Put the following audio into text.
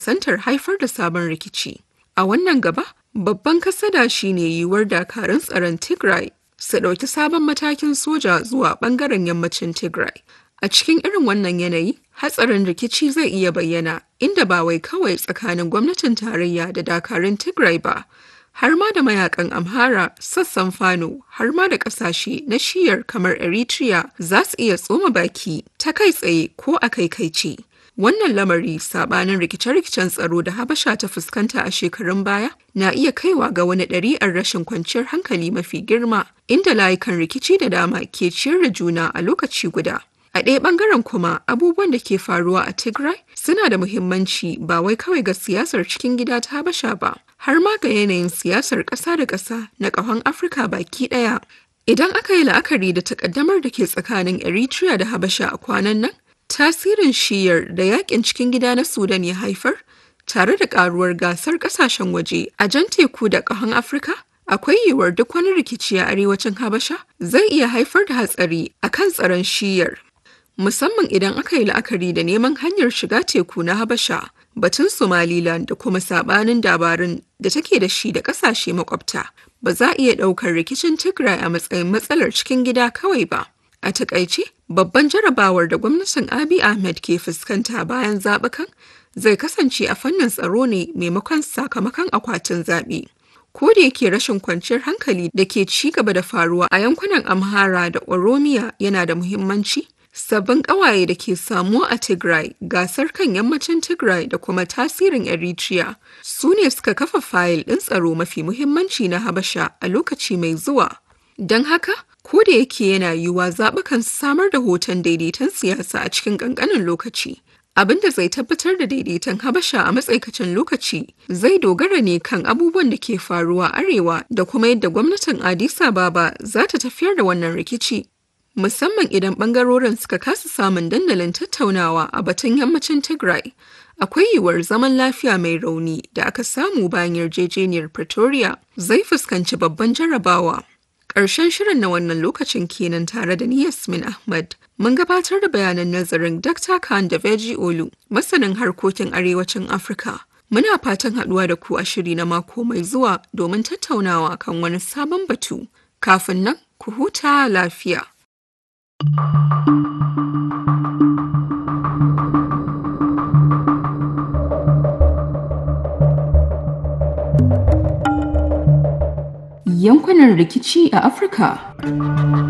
santar haifar da sabon rikici. A wannan gaba, babban kasada shine yiwuwar dakarun tsaron Tigray su ɗauki sabon matakin soja zuwa ɓangaren yammacin Tigray. A cikin irin wannan yanayi, hatsarin rikici zai iya bayyana inda ba wai kawai tsakanin gwamnatin tarayya da dakarun Tigray ba, har ma da mayakan Amhara, sassan Fano, har ma da ƙasashe na shiyar kamar Eritrea za su iya tsoma baki ta kai tsaye ko a kai kai ce. Wannan lamari sabanin rikice-rikicen tsaro da Habasha ta fuskanta a shekarun baya na iya kaiwa ga wani ɗari'ar rashin kwanciyar hankali mafi girma inda layukan rikici da dama ke ciyar da juna a lokaci guda. A ɗaya ɓangaren kuma abubuwan da ke faruwa a Tigray suna da muhimmanci ba wai kawai ga siyasar cikin gida ta Habasha ba, har ma ga yanayin siyasar ƙasa da ƙasa na ƙahon Afirka baki ɗaya. Idan aka yi la'akari da takaddamar da ke tsakanin Eritrea da Habasha a kwanan nan, tasirin shiyar da yakin cikin gida na Sudan ya haifar, tare da ƙaruwar gasar ƙasashen waje a jan teku da ƙahon Afirka, akwai yiwuwar duk wani rikici a arewacin Habasha zai iya haifar da hatsari a kan tsaron shiyar. musamman idan aka yi la'akari da neman hanyar shiga teku na Habasha, batun Somaliland da kuma sabanin dabarun da take da shi da kasashe makwabta. Ba za a iya ɗaukar rikicin Tigray a matsayin matsalar cikin gida kawai ba. A takaice, babban jarabawar da gwamnatin Abiy Ahmed ke fuskanta bayan zaɓukan zai kasance a fannin tsaro ne maimakon sakamakon akwatin zaɓe. ko da yake rashin kwanciyar hankali da ke ci gaba da faruwa a yankunan Amhara da Oromiya yana da muhimmanci, sabbin ƙawaye da ke samuwa a Tigray, gasar kan yammacin Tigray da kuma tasirin Eritrea su ne suka kafa fayil ɗin tsaro mafi muhimmanci na Habasha a lokaci mai zuwa. Don haka, ko da yake yana yiwuwa zaɓukan samar da hoton daidaiton siyasa a cikin ƙanƙanin lokaci. Abin da zai tabbatar da daidaiton Habasha a matsaikacin lokaci zai dogara ne kan abubuwan da ke faruwa arewa da kuma yadda gwamnatin Addis Ababa za ta tafiyar da wannan rikici. musamman idan bangarorin suka kasa samun dandalin tattaunawa a batun yammacin Tigray. Akwai yiwuwar zaman lafiya mai rauni da aka samu bayan yarjejeniyar Pretoria zai fuskanci babban jarabawa. Ƙarshen shirin na wannan lokacin kenan tare da ni Yasmin Ahmad. Mun gabatar da bayanan nazarin Dr. Khan da Veji Olu, masanin harkokin arewacin Afirka. Muna fatan haɗuwa da ku a shiri na mako mai zuwa domin tattaunawa kan wani sabon batu. Kafin nan, ku huta lafiya. Yankunan rikici a Afirka